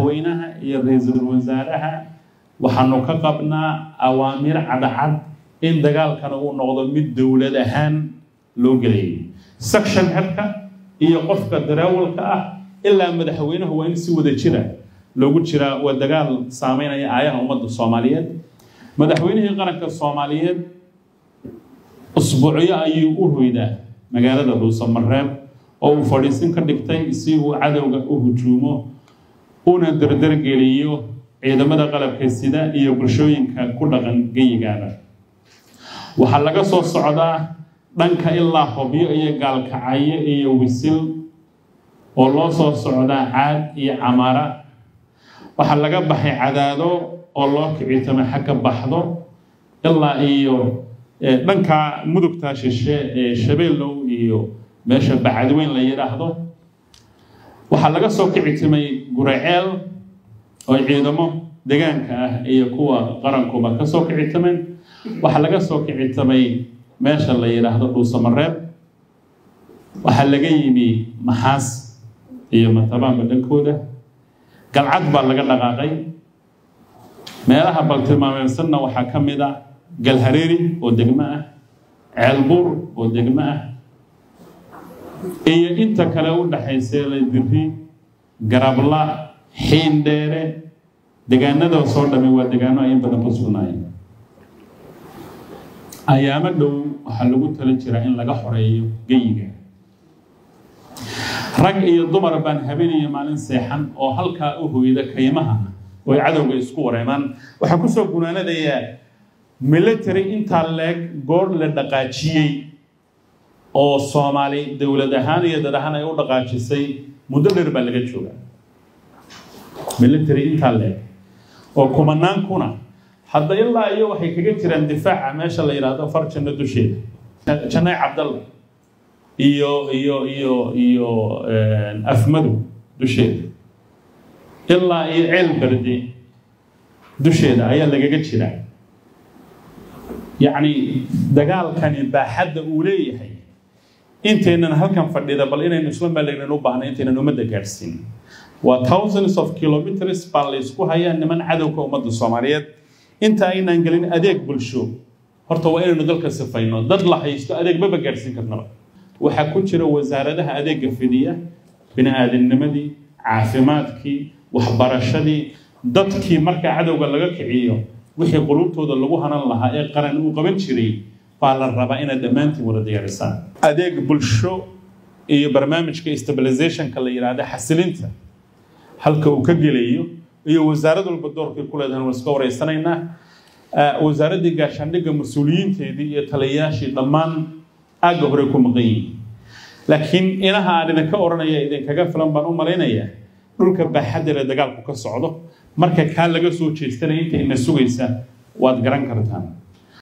madaxweynaha iyo ra-iisul wasaaraha waxaanu ka qabnaa awaamiir cadcad in dagaalkana uu noqdo mid dowlad ahaan loo gelayay section xirka iyo qofka dareewalka ah ilaa madaxweynahu waa in si wada jira loogu jiraa waa dagaal saameynaya aayaha ummadda soomaaliyeed madaxweynihii qaranka soomaaliyeed usbuucyo ayuu u hoydaa magaalada dhuusamareeb oo uu fadhiisin ka dhigtay si uu cadowga u hujuumo una dardargeliyo ciidamada qalabka sida iyo bulshooyinka ku dhaqan geyigaada waxaa laga soo socdaa dhanka ilaa hobyo iyo gaalkacyo iyo wisil oo loo soo socdaa caad iyo camaara waxaa laga baxay cadaado oo loo kicitamo xagga baxdo ilaa iyo dhanka mudugta shishe ee shabeellow iyo meesha bacadweyn la yidhaahdo waxaa laga soo kicitimay guraceel oo ciidamo degaanka ah iyo kuwa qarankuba ka soo kicitameen waxaa laga soo kicitamay meesha la yidhaahdo dhuusamareeb waxaa laga yimi maxaas iyo matabaanba dhankooda galcad baa laga dhaqaaqay meelaha baltilmaameedsanna waxaa ka mid a galhareeri oo degmo ah ceelbuur oo degmo ah iyo inta kale u dhaxaysay ladiri garabla xiindheere degaanada soo dhami waa degaano ay in badan ku sugnaayeen ayaamo dhow waxaa lagu tala jiraa in laga xoreeyo geyiga rag iyo dumar baan habeenaya maalin seexan oo halkaa u hoyda kaymaha oo ay cadowga isku wareemaan waxaan kusoo gunaanadayaa military intaa leeg goor la dhaqaajiyey oo soomaali dowlad ahaan iyo dad ahaan ay u dhaqaajisay muddo dheer baa laga joogaa military intaa leeg oo kumanaan kuna hadda ilaa iyo waxay kaga jiraan difaaca meesha la yidhaahdo far janno dusheeda jannay cabdalla iyo iyo iyo iyo afmadow dusheeda ilaa iyo ceel berde dusheeda ayaa lagaga jiraa yacni dagaalkani baaxadda uu leeyahay intaynan halkan fadhida bal inaynu isla malegnan u baahna intaynan ummadda gaadhsiin waa thousands of kilometers baa la ysku hayaa niman cadowka ummadda soomaaliyeed inta aynaan gelin adeeg bulsho horta waa inaynu dalka sifayno dad la haysto adeeg maba gaadhsiin karnaba waxaa ku jira wasaaradaha adeega fidiya bini-aadamnimadii caafimaadkii waxbarashadii dadkii marka cadowga laga kiciyo wixii qulubtooda lagu hanan lahaa ee qaran uu qaban jiray baa la rabaa inaad dhammaantiin wada diyaarisaan adeeg bulsho iyo barnaamijka stabilizationka la yidhaahda xasilinta halka uu ka gelayo iyo wasaarad walba doorkay ku leedahan waan iska wareysanaynaa wasaaraddii gaashaandhigga mas-uuliyiinteedii iyo taliyayaashii dhammaan aagga hore ku maqan yihiin laakiin inaha aan idinka odhanaya idinkaga filan baan u malaynayaa dhulka baaxaddale dagaalku ka socdo marka kaa laga soo jeestanaya inta ina sugaysa waad garan kartaan